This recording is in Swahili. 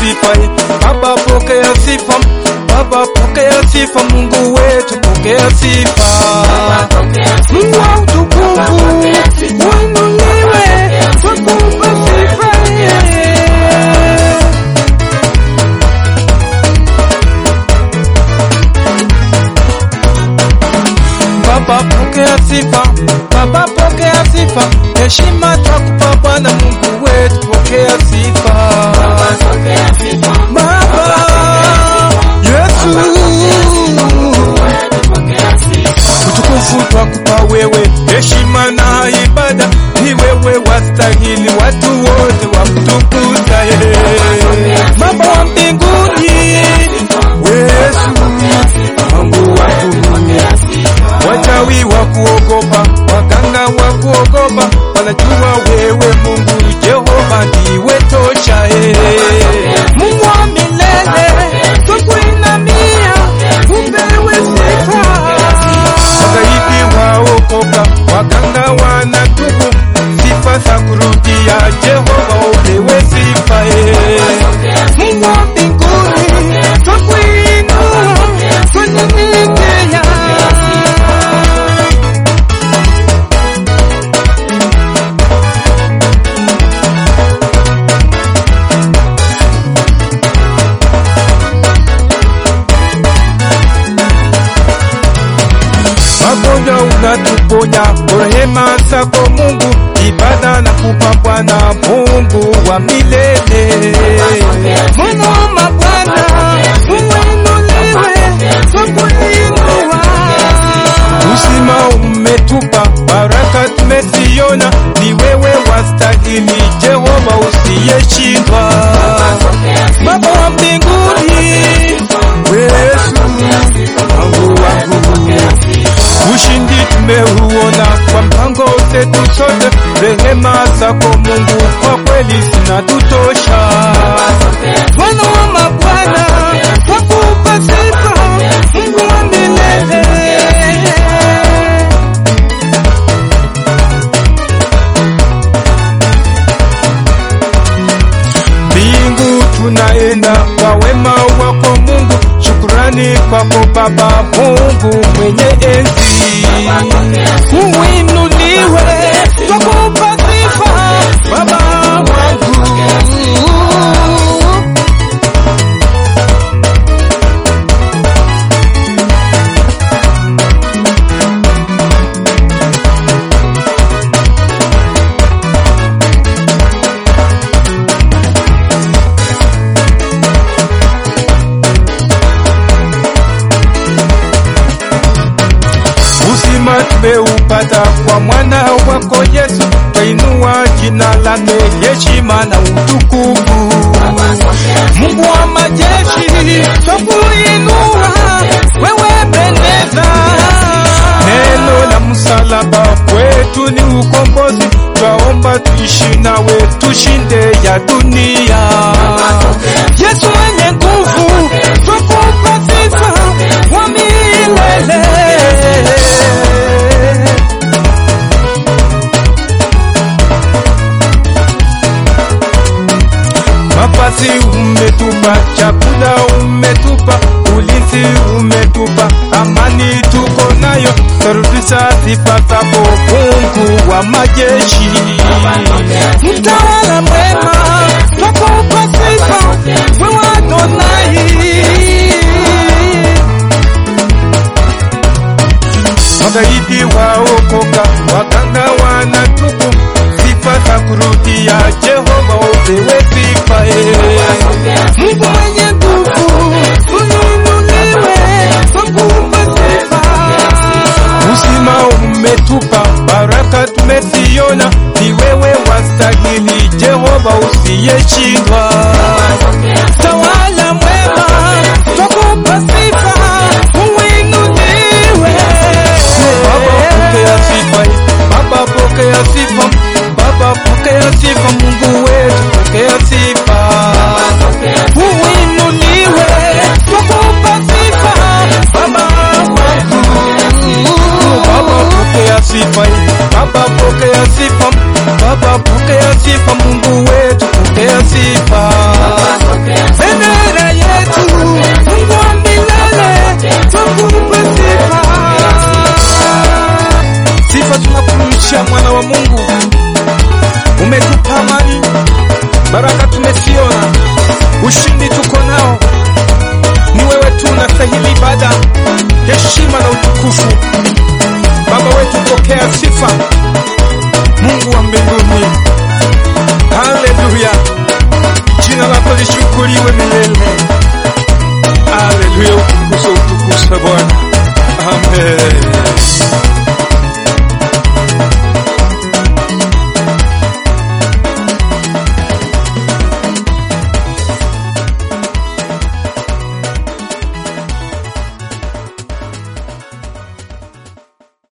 sifa. Baba pokea sifa, Baba pokea sifa, Mungu wetu pokea sifa. Mungu wa utukufu uinuliwe, twakupa sifa. Baba pokea sifa, Baba pokea sifa, heshima twakupa Bwana Mungu wetu, pokea sifa. Baba Yesu, utukufu twakupa wewe, heshima na ibada ni wewe wastahili, watu wote wakutukuza. eh. Baba wa mbinguni, Yesu Mungu wangu wachawi wa kuogopa, waganga wa kuogopa, wanajua wewe Mungu Jehova ndiwe tosha. eh. Mungu wa milele, twakuinamia, upewe sifa. Magaidi waokoka, waganga wanatubu, sifa za kurudia Jehova, upewe sifa. eh. Mungu wa mbinguni, twakuinua, twanyenyekea. magonjwa unatuponya, kwa rehema zako Mungu, ibada na kupa Bwana Mungu wa milele. Mungu wa mabwana, uinuliwe, twakuinua. Uzima umetupa, baraka tumeziona, ni wewe wastahili, Jehova usiyeshindwa. Baba wa mbinguni, Yesu Mungu wangu Ushindi tumeuona kwa mpango zetu sote, rehema zako Mungu kwa kweli zinatutosha. Bwana wa mabwana, twakupa sifa, Mungu wa milele. Mbingu tunaenda kwa wema wako Mungu, shukurani kwako Baba Mungu mwenye enzi. Uinuliwe, twakupa sifa Baba wangu. Uzima tumeupata kwa mwana wako Yesu, twainua jina lake, heshima na utukufu. Mungu wa majeshi, twakuinua, wewe pendeza. Neno la msalaba kwetu ni ukombozi, twaomba tuishi nawe, tushinde ya dunia. Yesu mwenye nguvu, twakupa sifa wa milele. Mavazi umetupa, chakula umetupa, ulinzi umetupa, amani tuko nayo, tarudisha sifa zako Mungu wa majeshi. Mtawala mwema, twakupa sifa, wewe Adonai. Magaidi waokoka, waganga wanatubu, sifa za kurudia Jehova, upewe sifa. eh. Mungu mwenye nguvu, uinuliwe, twakupa sifa. Uzima umetupa, baraka tumeziona, ni wewe wastahili, Jehova usiyeshindwa. Tawala mwema, twakupa sifa, uinuliwe. Baba pokea sifa, Baba pokea sifa, Baba pokea sifa, Mungu wetu pokea sifa. Uinuliwe, twakupa sifa, Baba wangu. Baba pokea sifa, Baba pokea sifa, Baba pokea sifa, Mungu wetu pokea sifa. wa Mungu, umetupa amani, baraka tumesiona, ushindi tuko nao. Ni wewe tu unastahili ibada, heshima na utukufu. Baba wetu, pokea sifa